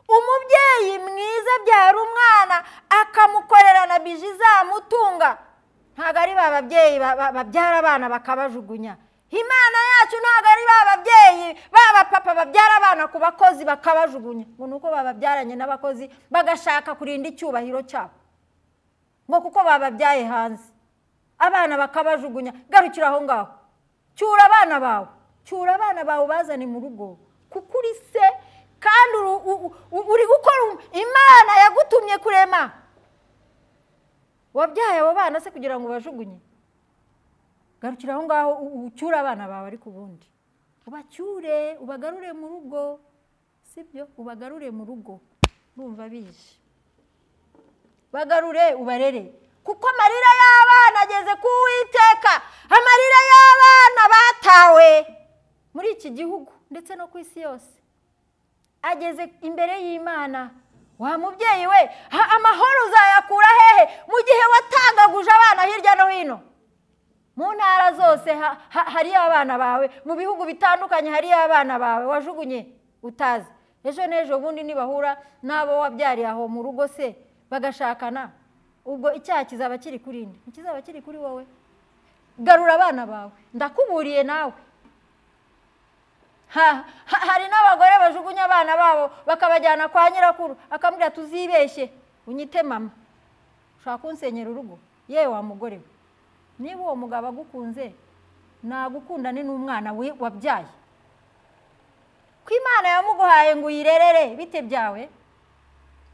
umubyeyi mwiza abyara umwana akamukorera na biji izamutunga ntabwo ari ba babyeyi babyara abana bakabajugunya imana yacu ntabwo ari ba babyeyi ba bapapa babyara abana ku bakozi bakabajugunya ngo ni uko bababyaranye n'abakozi bagashaka kurinda icyubahiro cyabo ngo kuko bababyaye hanze abana bakabajugunya garukira aho ngaho cyura abana bawe cyura abana bawe bazane mu rugo kuko uri se kandi uru- u- u- uri gukora imana yagutumye kurema wabyaye abo bana se kugira ngo ubajugunye garukira aho ngaho u- u- ucyure abana bawe ariko ubundi ubacyure ubagarure mu rugo sibyo ubagarure mu rugo urumva bije bagarure ubarere kuko amarira y'abana ageze ku Uwiteka amarira y'abana batawe muri iki gihugu ndetse no ku isi yose ageze imbere y'imana wa mubyeyi we ha- amahoro uzayakura hehe mu gihe watangaguje abana hirya no hino mu ntara zose ha- ha- hariyo abana bawe mu bihugu bitandukanye hariyo abana bawe wajugunye utazi ejo n'ejo bundi nibahura n'abo wabyariye aho mu rugo se bagashakana ubwo icyaha kizaba kiri kuri nde ntikizaba kiri kuri wowe garura abana bawe ndakuburiye nawe Ha- ha- hari n'abagore bajugunya abana babo bakabajyana kwa nyirakuru akamubwira tuzibeshye unyite mama ushaka kunsenyera urugo yewe wa mugore we niba uwo mugabo agukunze nagukundane n'umwana we wabyaye ko imana yamuguhaye ngo uyirerere bite byawe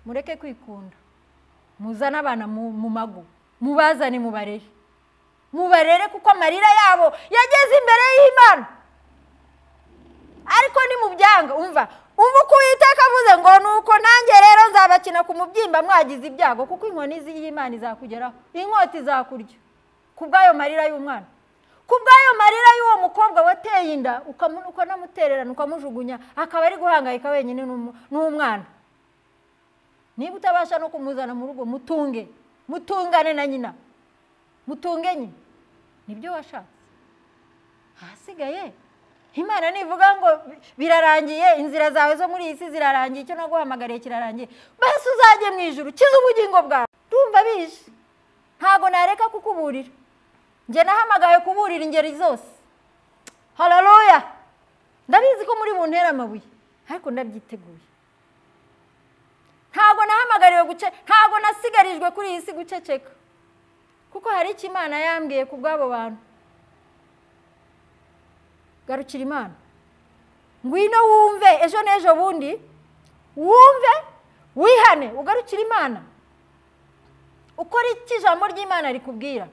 mureke kwikunda muzane abana mu mu mago mubazane mubarere mubarere kuko amarira yabo yageze imbere y'imana ariko nimubyanga umva ubu uko uwiteka avuze ngo ni uko nanjye rero nzabakina ku mubyimba mwagize ibyago kuko inkoni z'i- y'imana izakugeraho inkota izakurya ku bw'ayo marira y'umwana ku bw'ayo marira y'uwo mukobwa wateye inda ukamu- ukanamutererana ukamujugunya akaba ari guhangayika wenyine n'umu- n'umwana niba utabasha no kumuzana mu rugo mutunge mutungane na nyina mutunge nyina nibyo washatse ahasigaye imana nivuga ngo birarangiye inzira zawe zo muri iyi si zirarangiye icyo naguhamagariye kirarangiye basi uzajye mu ijuru kiza ubugingo bwawe ndumva bije ntabwo nareka kukuburira njye nahamagaye kuburira ingeri zose hararoya ndabizi ko muri buntera amabuye ariko ndabyiteguye ntabwo nahamagariwe guce ntabwo nasigarijwe kuri iyi si guceceka kuko hari icyo imana yambwiye ku bw'abo bantu garukira imana ngwino wumve ejo n'ejo bundi wumve wihane ugarukire imana ukora icyo ijambo ry'imana rikubwira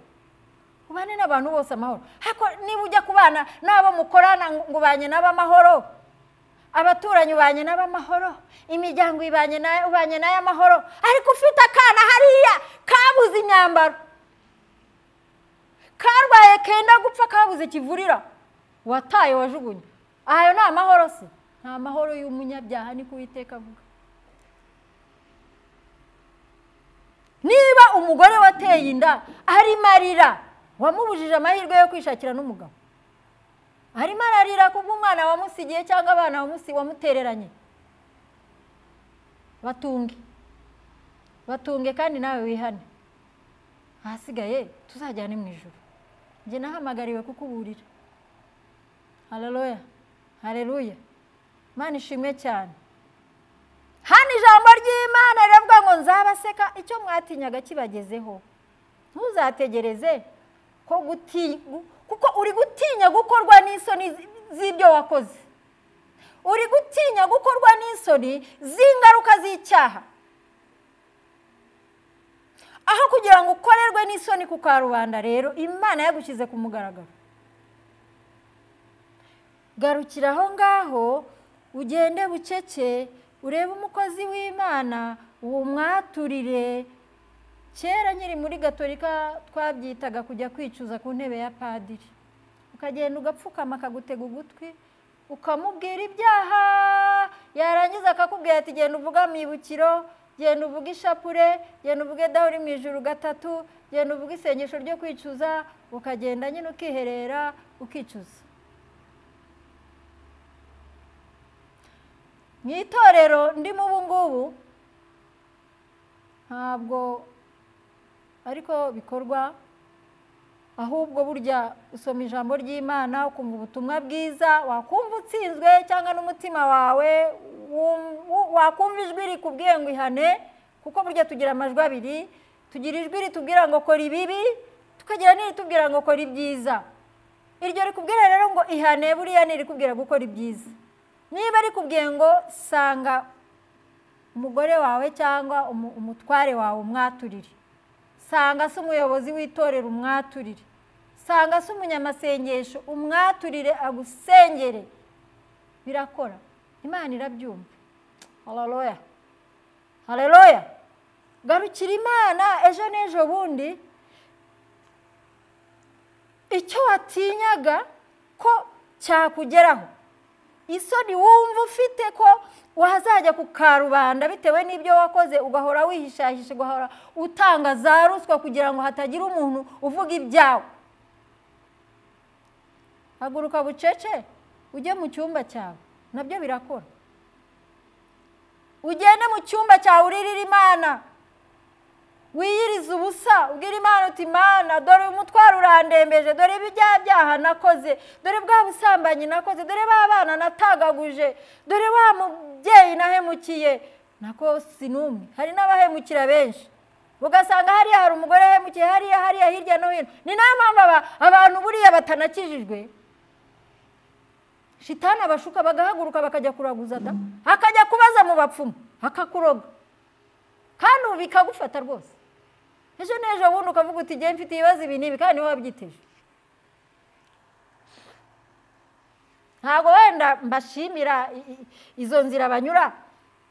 ubane n'abantu bose amahoro ariko niba ujya kubana n'abo mukorana ngo ubanye nabo amahoro abaturanyi ubanye nabo amahoro imiryango ibanye na- ubanye nayo amahoro ariko ufite akana hariya kabuze imyambaro karwaye kenda gupfa kabuze kivurira wataye wajugunye ayo ni amahoro se ni amahoro y'umunyabyaha niko uwiteka avuga niba umugore wateye inda arimo arira wamubujije amahirwe yo kwishakira n'umugabo arimo ararira ku bw'umwana wamusigiye cyangwa abana wamusi- wamutereranye batunge batunge kandi nawe wihane ahasigaye tuzajyane mu ijoro njye nahamagariwe kukuburira hararoya hareruya imana ishimwe cyane hano ijambo ry'imana riravuga ngo nzabaseka icyo mwatinyaga kibagezeho ntuzategereze ko guti- gu- kuko uri gutinya gukorwa n'isoni zi- z'ibyo wakoze uri gutinya gukorwa n'isoni z'ingaruka z'icyaha aho kugira ngo ukorerwe n'isoni ku karubanda rero imana yagushyize ku mugaragaro garukira aho ngaho ugende bucece urebe umukozi w'imana umwaturire kera nyiri muri gatolika twabyitaga kujya kwicuza ku ntebe ya padiri ukagenda ugapfukama akagutega ugutwi ukamubwira ibyaha yarangiza akakubwira ati genda uvuge amibukiro genda uvuge ishapure genda uvuge daho uri mu ijuru gatatu genda uvuge isengesho ryo kwicuza ukagenda nyine ukiherera ukicuza mu itorero ndimo ubu ngubu ntabwo ariko bikorwa ahubwo burya usoma ijambo ry'imana ukumva ubutumwa bwiza wakumva utsinzwe cyangwa n'umutima wawe wum- wu- wakumva ijwi rikubwiye ngo ihane kuko burya tugira amajwi abiri tugira ijwi ritubwira ngo kora ibibi tukagira n'iritubwira ngo kora ibyiza iryo rikubwira rero ngo ihane buriya ntirikubwira gukora ibyiza niba rikubwiye ngo sanga umugore wawe cyangwa umu- umutware wawe umwaturire sanga se umuyobozi w'itorero umwaturire sanga se umunyamasengesho umwaturire agusengere birakora imana irabyumva haleluya haleluya garukira imana ejo n'ejo bundi icyo watinyaga ko cyakugeraho isoni wumva ufite ko wazajya ku karubanda bitewe n'ibyo wakoze ugahora wihishahisha ugahora utanga za ruswa kugira ngo hatagira umuntu uvuga ibyawe haguruka bucece ujye mu cyumba cyawe nabyo birakora ugende mu cyumba cyawe uririre imana wiyirize ubusa ubwira imana uti imana dore umutwaro urandembeje dore ibya byaha nakoze dore bwa busambanyi nakoze dore ba bana natagaguje dore wa mubyeyi nahemukiye nako si n'umwe hari n'abahemukira benshi ugasanga hariya hari umugore yahemukiye hariya hariya hirya no hino ni nayo mpamvu aba- abantu buriya batanakijijwe shitani abashuka bagahaguruka bakajya kuraguza da akajya kubaza mu bapfumu akakuroga kandi ubu bikagufata rwose ejo n'ejo bundi ukavuga uti igihe mfite ibibazo ibi n'ibi kandi niba wabyiteje ntabwo wenda mbashimira i- i- izo nzira banyura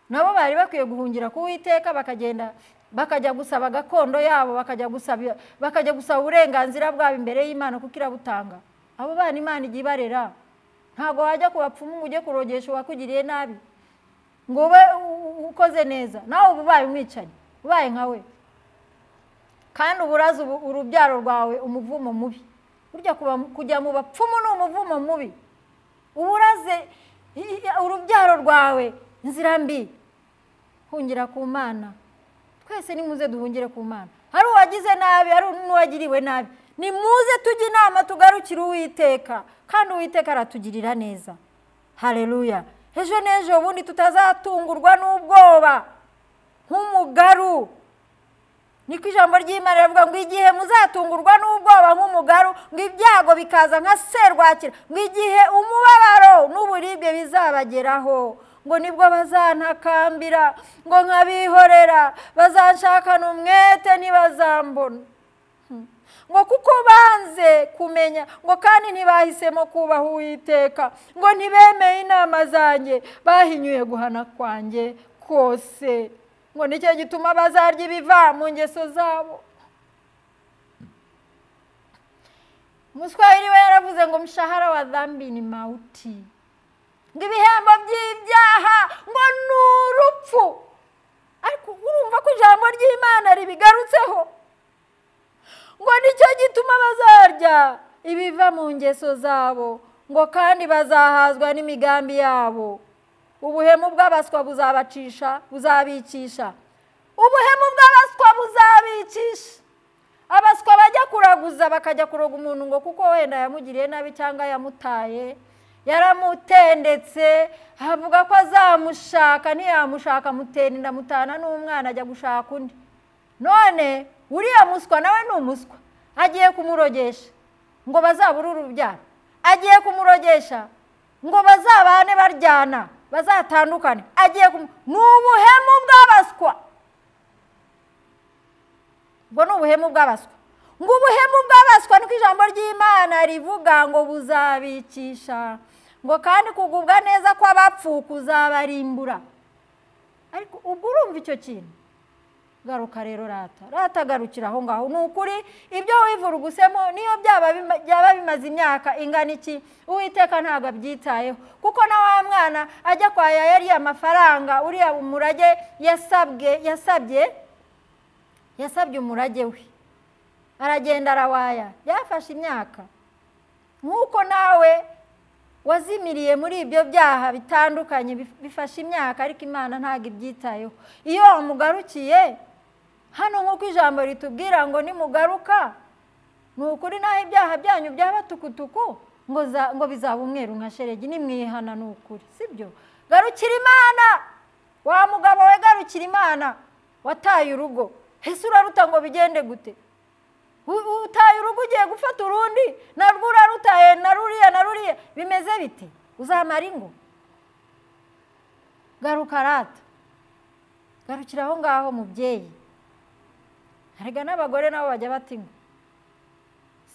nabo bari bakwiye guhungira ku witeka bakagenda bakajya gusaba gakondo yabo bakajya gusaba bakajya gusaba uburenganzira bwabo imbere y'imana kuko irabutanga abo bana imana ijya ibarera ntabwo wajya ku bapfumu ngo ujye kurogesha uwakugiriye nabi ngo ube u- u- ukoze neza nawe uba ubaye umwicanyi ubaye nka we kandi uba urazi ubu- urubyaro rwawe umuvumo mubi burya kuba- kujya mu bapfumu ni umuvumo mubi uba uraze i- i- urubyaro rwawe inzira mbi hungira ku mana twese nimuze duhungire ku mana hari uwagize nabi hari n'uwagiriwe nabi nimuze tujye inama tugarukire uwiteka kandi uwiteka aratugirira neza hareruya ejo n'ejo bundi tutazatungurwa n'ubwoba nk'umugaru niko ijambo ry'imana rivuga ngo igihe muzatungurwa n'ubwoba nk'umugaru ngo ibyago bikaza nka serwakira ngo igihe umubabaro n'uburibwe bizabageraho ngo nibwo bazantakambira ngo nkabihorera bazanshakana umwete ntibazambona ngo kuko banze kumenya ngo kandi ntibahisemo kubaha uwiteka ngo ntibemeye inama zanjye bahinyuye guhana kwanjye kose ngo nicyo gituma bazarya ibiva mu ngeso zabo umuswahili we yaravuze ngo umushahara wa dhambi ni mauti ngo ibihembo by'ibyaha ngo ni urupfu ariko urumva ko ijambo ry'imana ribigarutseho ngo nicyo gituma bazarya ibiva mu ngeso zabo ngo kandi bazahazwa n'imigambi yabo ubuhemu bw'abaswa buzabacisha buzabikisha ubuhemu bw'abaswa buzabikisha abaswa bajya kuraguza bakajya kuroga umuntu ngo kuko wenda yamugiriye nabi cyangwa yamutaye yaramutendetse avuga ko azamushaka ntiyamushaka amutera inda amutana n'umwana ajya gushaka undi none uriya muswa nawe ni umuswa agiye kumurogesha ngo bazabure urubyaro agiye kumurogesha ngo bazabane baryana bazatandukane agiye kumu ni ubuhemu bw'abaswa ubwo ni ubuhemu bw'abaswa ngo ubuhemu bw'abaswa niko ijambo ry'imana rivuga ngo buzabikisha ngo kandi kugubwa neza kw'abapfu kuzabarimbura ariko ubwo urumva icyo kintu garuka rero rata rata garukira aho ngaho ni ukuri ibyo wivurugusemo niyo byaba bima- byaba bimaze imyaka ingana iki uwiteka ntabwo abyitayeho kuko na wa mwana ajya kwa yaya ariya mafaranga uriya umurage yasabwe yasabye yasabye umurage we aragenda arawaya byafashe imyaka nk'uko nawe wazimiriye muri ibyo byaha bitandukanye bif- bifashe imyaka ariko imana ntabwo ibyitayeho iyo wamugarukiye hano nk'uko ijambo ritubwira ngo nimugaruka ni ukuri naho ibyaha byanyu byaba tukutuku ngo za- ngo bizaba umweru nka sheregi nimwihana ni ukuri si byo garukira imana wa mugabo we garukira imana wataye urugo ese uraruta ngo bigende gute U- utaye urugo ugiye gufata urundi narwo urarutaye na ruriya na ruriya bimeze biti uzamara ingo garuka rata garukira aho ngaho mubyeyi harega n'abagore nabo bajya bata ingo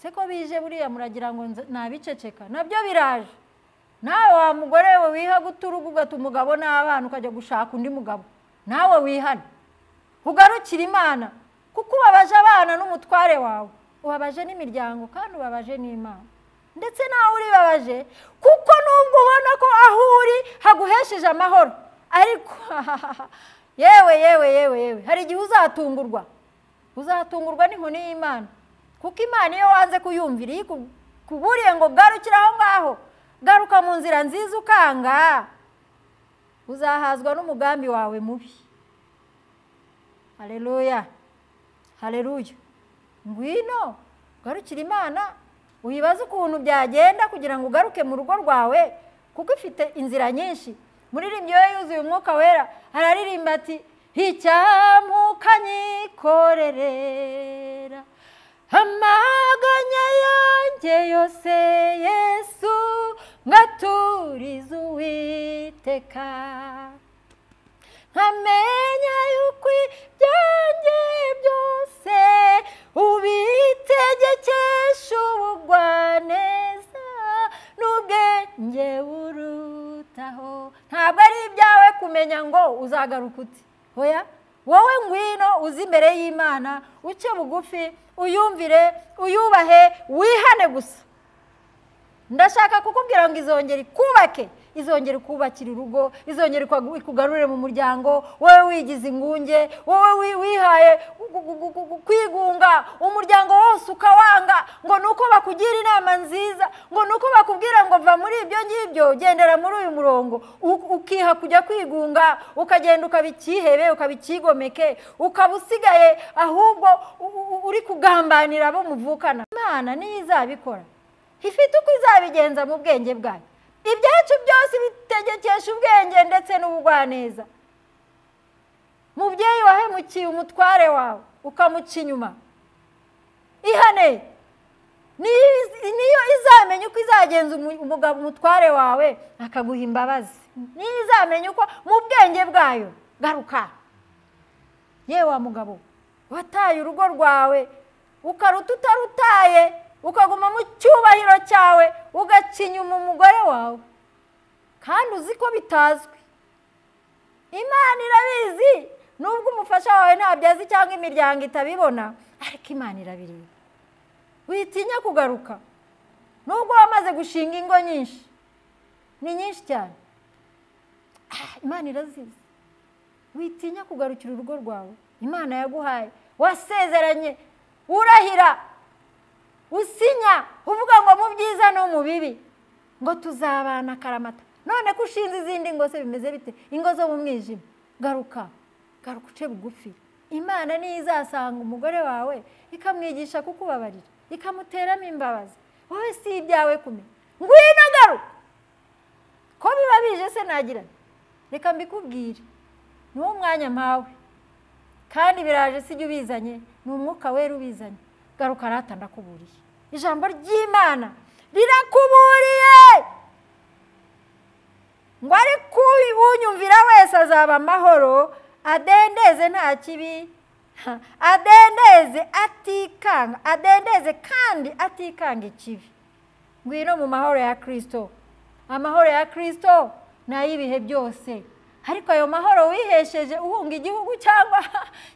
se ko bije buriya muragira ngo nze- nabiceceka nabyo biraje nawe wa mugore we wiha guta urugo ugata umugabo n'abana ukajya gushaka undi mugabo nawe wihane ugarukire imana kuko ubabaje abana n'umutware wawe ubabaje n'imiryango kandi ubabaje n'imana ndetse nawe uribabaje kuko nubwo ubona ko aho uri haguhesheje amahoro ariko yewe yewe yewe yewe hari igihe uzatungurwa uzatungurwa n'inkoni y'imana kuko imana iyo wanze kuyumvira iyo ikuburiye ngo garukire aho ngaho garuka mu nzira nziza ukanga uzahazwa n'umugambi wawe mubi hareruya hareruya ngwino garukira imana wibaze ukuntu byagenda kugira ngo ugaruke mu rugo rwawe kuko ifite inzira nyinshi muririmbyi we yuzuye umwuka wera araririmba ati icyamukanyikorerera amaganya yanjye yose yesu ngaturiza uwiteka nkamenya yuko ibyanjye byose ubitegekesha ubugwaneza n'ubwenge burutaho ntabwo ari ibyawe kumenya ngo uzagaruka uti hoya wowe ngwino uzi imbere y'imana uce bugufi uyumvire uyubahe wihane gusa ndashaka kukubwira ngo izongere ikubake izongere ikubakira urugo izongere ikwagu- ikugarure mu muryango wowe wigize ingunge wowe wi- wihaye gu- gu- gu- gu- gu- kwigunga umuryango wose ukawanga ngo ni uko bakugira inama nziza ngo ni uko bakubwira ngo va muri ibyo ngibyo gendera muri uyu murongo U- ukiha kujya kwigunga ukagenda ukaba icyihebe ukaba icyigomeke ukaba usigaye ahubwo u- u- uri kugambanira abo muvukana imana niyo izabikora ifite uko izabigenza mu bwenge bwayo ibyacu byose bitegekesha ubwenge ndetse n'ubugwaneza mubyeyi wahemukiye umutware wawe ukamuca inyuma ihane niyo iz- niyo izamenya uko izagenza umu- umugabo umutware wawe akaguha imbabazi niyo izamenya uko mu bwenge bwayo garuka yewe wa mugabo wataye urugo rwawe ukaruta utarutaye ukaguma mu cyubahiro cyawe ugacinyuma umugore wawe kandi uzi ko bitazwi imana irabizi nubwo umufasha wawe ntabyo azi cyangwa imiryango itabibona ariko imana irabireba witinya kugaruka nubwo wamaze gushinga ingo nyinshi ni nyinshi cyane Ah, imana irazizi witinya kugarukira urugo rwawe imana yaguhaye wasezeranye urahira usinya uvuga ngo mu byiza no mu bibi ngo tuzabana karamata none ko ushinze izindi ngo se bimeze bite ingo zo mu mwijima garuka garuka uce bugufi imana niyo izasanga umugore wawe ikamwigisha kukubabarira ikamuteramo imbabazi wowe si ibyawe kumenya ngwino garuka ko biba bije se nagira nti, reka mbikubwire ni wo mwanya mpawe kandi biraje sijya ubizanye ni umwuka wera ubizanye garuka arata ndakuburiye ijambo ry'imana rirakuburiye ngo ariko unyumvira wese azaba amahoro adendeze nta kibi ha, adendeze atikanga adendeze kandi atikanga ikibi ngwino mu mahoro ya kirisito amahoro ya kirisito ni ay'ibihe byose ariko ayo mahoro wihesheje uhunga igihugu cyangwa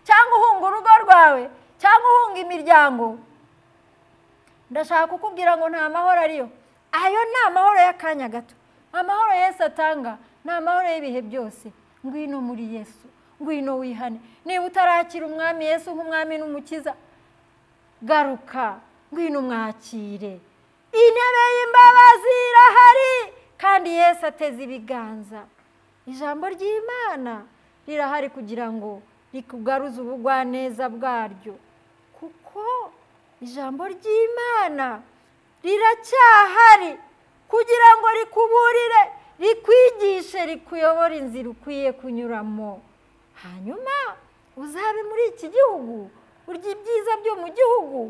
cyangwa uhunga urugo rwawe cyangwa uhunga imiryango ndashaka kukubwira ngo nta mahoro ariyo ayo ni amahoro y'akanya gato amahoro yesu atanga ni amahoro y'ibihe byose ngwino muri yesu ngwino wihane niba utarakira umwami yesu nk'umwami n'umukiza garuka ngwino umwakire intebe y'imbabazi irahari kandi yesu ateze ibiganza ijambo ry'imana rirahari kugira ngo rikugaruze ubugwaneza bwaryo kuko ijambo ry'imana riracyahari kugira ngo rikuburire rikwigishe rikuyobore inzira ukwiye kunyuramo hanyuma uzabe muri iki gihugu urya ibyiza byo mu gihugu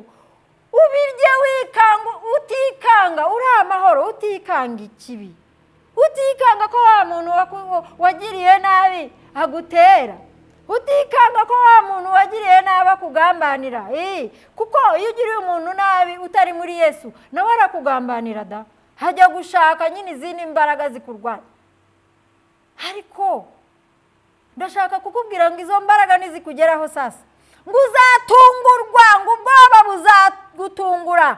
ubirye wikanga utikanga uri amahoro utikanga ikibi utikanga ko wa muntu waku- wagiriye nabi agutera utikanga ko wa muntu wagiriye nabi akugambanira Eh, kuko iyo ugiriye umuntu nabi utari muri yesu nawe arakugambanira da hajya gushaka nyine izindi mbaraga zikurwanya ariko ndashaka kukubwira ngo izo mbaraga ntizikugeraho sasa ngo uzatungurwa ngo ubwoba buzagutungura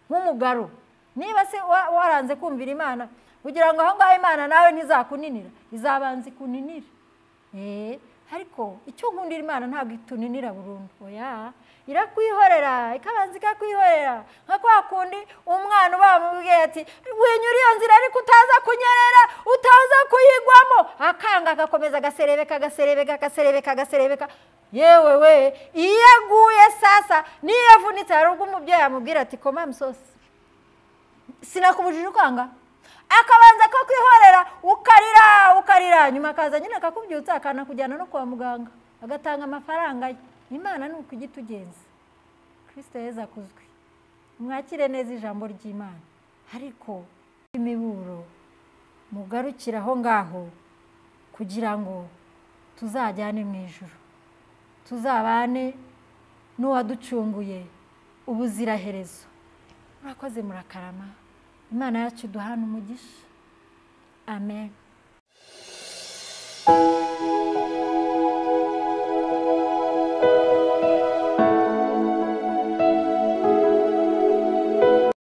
nk'umugaro niba se wa- waranze kumvira imana kugira ngo aho ngaho imana nawe ntizakuninira izabanza ikuninira Eh, ariko icyo nkundira imana ntabwo ituninira burundu oya irakwihorera ikabanza ikakwihorera nka kwa kundi umwana ubamubwiye ati winyura iyo nzira ariko utaza kunyerera utaza kuyigwamo akanga agakomeza agaserebeka agaserebeka agaserebeka agaserebeka yewe we iyo aguye sasa niyo avunitse hari ubwo umubyeyi amubwira ati koma misosi sinakubujije ukanga akabanza kakwihorera ukarira ukarira nyuma akaza nyine akakubyutsa akanakujyana no kwa muganga agatanga amafaranga ye imana ni uko ijya itugenza kirisita yezu akuzwe mwakire neza ijambo ry'imana ariko imiburo mugarukire aho ngaho kugira ngo tuzajyane mu ijoro tuzabane n'uwaducunguye ubuziraherezo murakoze murakarama imana yacu duhana umugisha amen